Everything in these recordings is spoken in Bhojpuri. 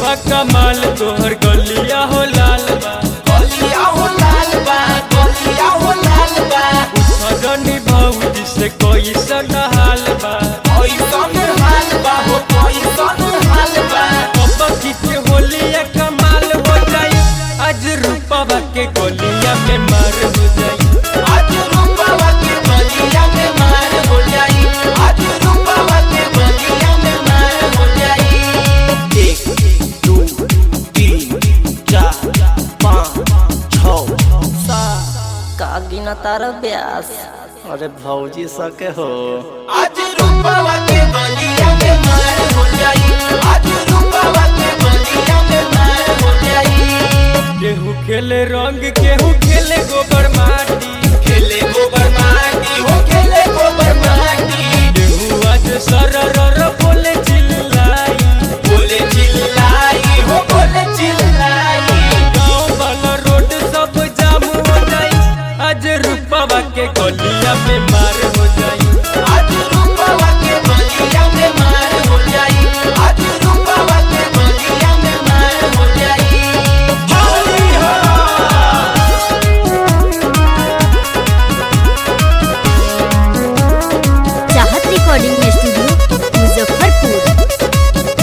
रूपवा कमाल तोहर गलिया हो लाल बा गलिया हो लाल बा गलिया हो लाल बा सजनी भौजी से कोई हाल बा ऐसन हाल बा हो ऐसन हाल बा पप्पी के होलिया कमाल हो जाई आज रूपवा के गलिया में मार हो जाई आज रूपवा के गलिया में मार हो जाई आज रूपवा के गलिया में मार हो जाई एक दो तीन चार पाँच छः का गिना तार ब्यास अरे भौजी सके हो आज रूपवा के गलिया में मार हो जाई आज रूपवा के गलिया में मार हो जाई केहू खेले रंग केहू खेले गोबर माटी खेले गोबर माटी हो खेले गोबर माटी केहू आज सरर बोले चिल्लाई बोले चिल्लाई हो बोले चिल्लाई गाँव वाला रोड सब जाम हो जाई आज रूपवा के गलिया में मार हो जाई आज रूपवा के गलिया में मार हो जाई आज रूपवा के गलिया में मार हो जाई होली हो चाहत रिकॉर्डिंग स्टूडियो मुजफ्फरपुर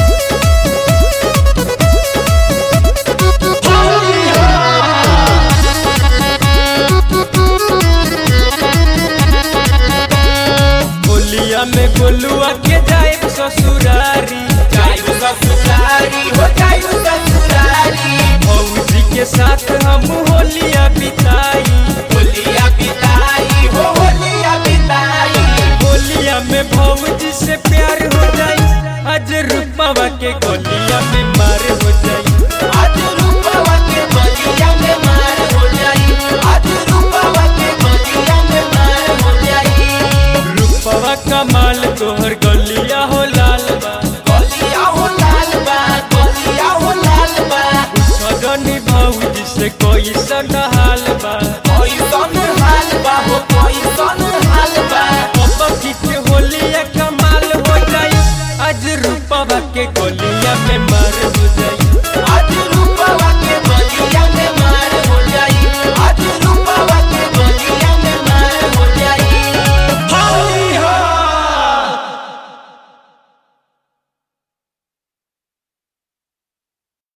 होलिया में गोलुआ के जाए ससुरारी जायु ससुरारी हो जायु ससुरारी भौजी के साथ हम होलिया बिताई होलिया बिताई हो होलिया बिताई होलिया में भौजी से प्यार हो जाई आज रूपवा के गोलिया में मार हो जाई आज रूपवा के गलिया में मार हो जाई आज रूपवा के गलिया में मार हो जाई रूपवा कमाल तोहर गलिया हो लाल बा गलिया हो लाल बा गलिया हो लाल बा सजनी भौजी से कोई सगा